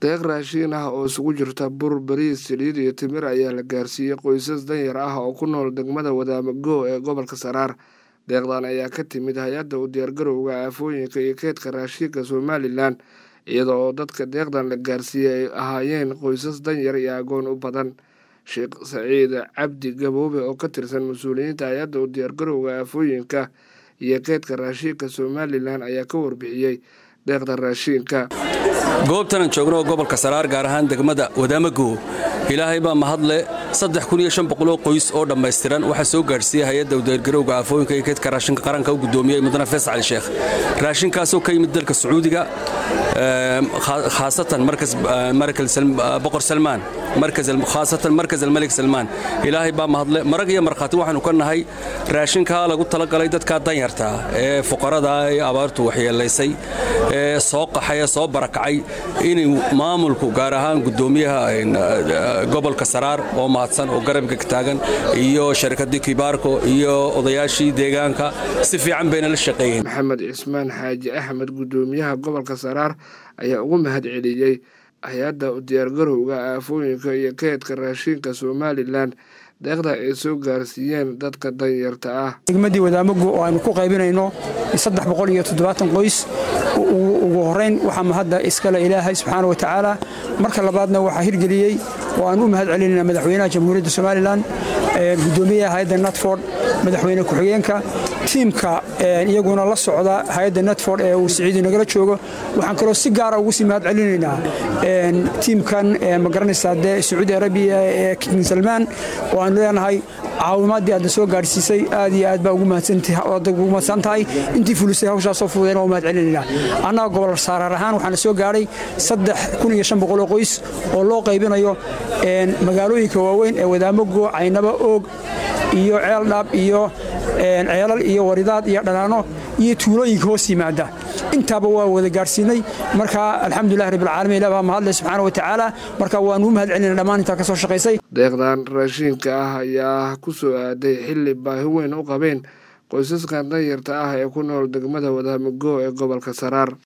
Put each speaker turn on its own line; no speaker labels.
deeq raashiin ah oo isugu jirta bur bariis saliid iyo timir ayaa la gaarsiiyey qoysas danyar ah oo ku nool degmada wadaamago ee gobolka saraar deeqdan ayaa ka timid hay-adda u diyaargarowga aafooyinka iyo keedka raashiinka somalilan iyada oo dadka deeqdan la gaarsiiyey ay ahaayeen qoysas danyar iyo agoon u badan sheekh saciid cabdi gaboobe oo ka tirsan mas-uuliyiinta hay-adda u diyaargarowga aafooyinka iyo keedka raashiinka somalilan ayaa ka warbixiyey deeqda raashiinka
goobtanan joogno oo gobolka saraar gaar ahaan degmada wadaamago ilaahay baa mahadle oo qoys oo dhammaystiran waxaa soo gaadhsiiyey hay-adda udiyaargarowga aafooyinka iyo keedka raashinka qaranka u guddoomiyey mudane fees cali sheekh raashinkaasoo ka yimid dalka sacuudiga khaasatan boqor salmaan khaasatan markas almalik salmaan ilaahay baa mahadle marag iyo markhaati waxaanu ka nahay raashinkaa lagu talagalay dadkaa danyarta ee fuqarada ee abaartu waxyeelaysay ee soo qaxay ee soo barakacay inay maamulku gaar ahaan guddoomiyaha gobolka saraar oo mahadsan oo garabka taagan iyo sharikadii kibaarko iyo odayaashii deegaanka si fiican bayna la shaqeeyeen
maxamed cismaan xaaji axmed guddoomiyaha gobolka saraar ayaa ugu mahad celiyey hay-adda u diyaargarowga aafooyinka iyo keedka raashiinka somalilan deeqda ay soo gaarsiiyeen dadka danyarta ah
degmadii wadaamagu oo aynu ku qaybinayno qoys ugu horayn waxaa mahadda iskale ilaahay subxaana watacaala marka labaadna waxaa hirgeliyey oo aan u mahad celinayna madaxweynaha jamhuuriyadda somalilan gudoomiyaha hay-adda natford madaxweyne ku-xigeenka tiimka iyaguna la socda hay-adda natford ee uu siciidi nagala joogo waxaan kaloo si gaara ugu sii mahad celinaynaa tiimkan magaranaysaa dee sacuudi arabiya ee king salmaan oo aanu leenahay caawimaadii aadna soo gaadhsiisay aad iyo aad baa ugu mahadsan tahay intii fulisay hawshaasoo fududeen waa mahad celinaynaa annaga gobol saarar ahaan waxaana soo gaadhay oo qoys oo loo qaybinayo magaalooyinka waaweyn ee wadaamago caynaba oog iyo ceeldhaab iyo ceelal iyo waridaad iyo dhanaano iyo tuulooyinka hoos yimaada intaaba waa wada gaadhsiinay marka alxamdulilah rabbilcaalamiin ilah baa mahadle subxaana wa tacaala marka waanuu mahad celinay dhammaan intaa ka soo shaqaysay
deeqdan raashiinka ah ayaa ku soo aaday xilli baahi weyn u qabeen qoysaskan danyarta ah ee ku nool degmada wadaamago ee gobolka saraar